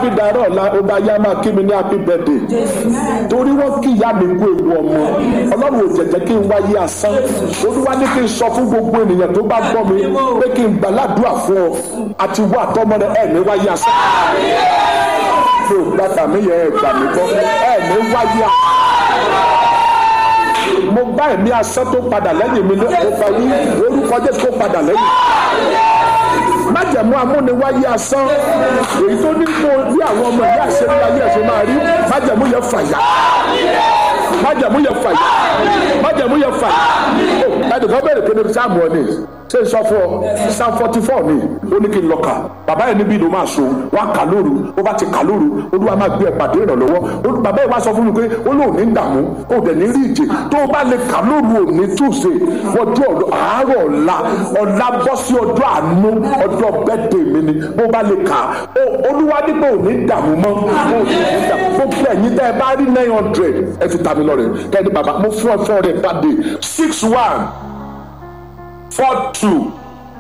fi dàrọ́ ọ̀la ó bá yá máa kí mi ní happy birthday torí wọ́n kí ìyá mi kú ewu ọmọ ọlọ́run ò jẹ̀jẹ̀ kí n wáyé asán olúwa ní kí n sọ fún gbogbo ènìyàn tó bá gbọ́ mi pé kí n gbàládùá fún ọ àti wà tọmọ rẹ ẹ̀ ní wáyé asán mi ò gbàgbà mí yẹ ẹ̀ gbà mí gbọ́ ẹ̀ ní wáyé asán mo bá ẹ̀mí asán tó padà lẹ́yìn mi ní ọgbà wí orúkọ jésù tó padà lẹ́yìn májẹ̀mú amúniwáyé asán èyí tó ní kó bí àwọn ọmọ ìyá àṣírí ayé ẹ̀ṣẹ̀ máa rí májẹ̀mú yẹn fàyà májẹ̀mú yẹn fàyà májẹ̀mú yẹn fàyà ẹnìkan bẹ̀rẹ̀ pé ní sáàmù ọ̀nì ṣé n sọ fún ọ psalm forty four ni ó ní kí n lọ kà bàbá yẹn níbí ló máa so wá kà lóru ó bá ti kà lóru olúwa máa gbé ẹ pàdé ìrànlọ́wọ́ bàbá yẹn wá sọ fún mi pé ó lóun ní dààmú ó dẹ̀ ní rí ìjì tó o bá lè kà lóru òní túnṣe ọjọ́ àárọ̀ ọ̀la ọ̀la bọ́ sí ọjọ́ àánú ọjọ́ bẹ́ẹ̀dẹ̀ mi ni bó bá lè kà olúwa nígbà òní dààmú mọ́ gbogbo ẹ̀yin tẹ́ ẹ bá rí nine hundred ẹ fi tàmí lọ rẹ̀ kẹ́ni bàbá mo fún ẹ fún ọ rẹ̀ pàdé six one four two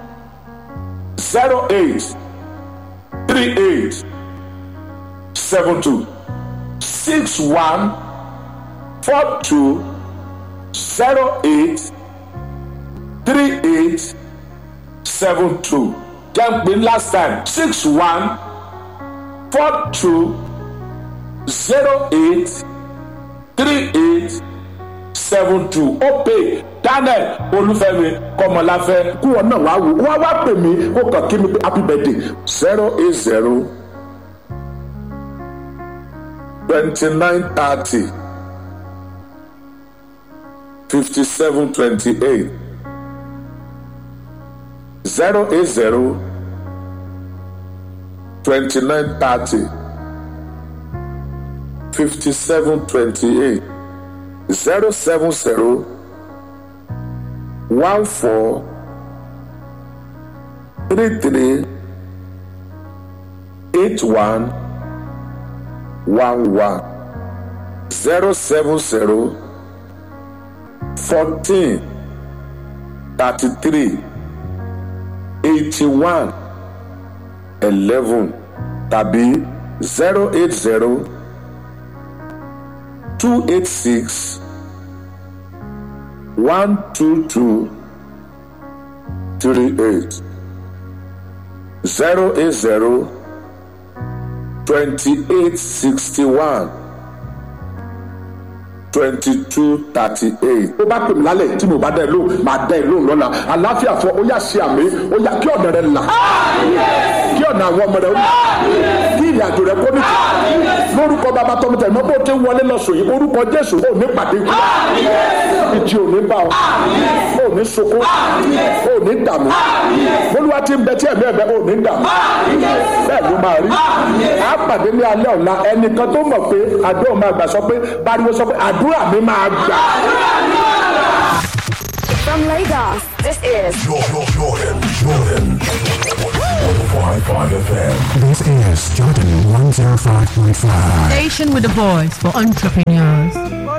zero eight three eight seven two six one four two zero eight three eight seven two jẹ́ ń pè last time six one four two zero eight three eight seven two ó pè daniel olúfẹ́mi kọmọláfẹ́ kú wọn náà wá wò wá wá pè mí kó kàn kí mi pé happy birthday zero eight zero twenty nine thirty fifty seven twenty eight zero eight zero twenty nine thirty fifty seven twenty eight zero seven zero one four three three eight one one one zero seven zero fourteen thirty three eighty one eleven tàbí zero eight zero two eight six one two two three eight zero eight zero twenty eight sixty one twenty two thirty eight. ó bá pè mí lálẹ́ tí mo bá dá ẹ lóhùn máa dá ẹ lóhùn lọ́la àlàáfíà fún ọ ó yà ṣe àmì ó yà kí ọ̀nà rẹ là kí ọ̀nà àwọn ọmọ rẹ ó là kí ìrìn àjò rẹ kó nìkan lórúkọ bàbá tọmọ tẹ mọ bó ti wọlé lọsùn yìí orúkọ jésù ò ní pàdé ikú ìjì ò ní bá ọ ò ní sunkún ò ní dààmú olúwa ti ń bẹ tí ẹ̀mí ẹ̀bẹ̀ ò ní dààmú bẹ́ẹ̀ ló máa rí a pàdé ní alẹ́ ọ̀la ẹnìkan tó mọ̀ pé àdúrà máa gbà sọ pé bariwo sọ pé àdúrà mi máa gbà. From Lagos, this is Jordan, Jordan, Jordan. 105.5 FM. This is Jordan 105.5. Station with a voice for entrepreneurs.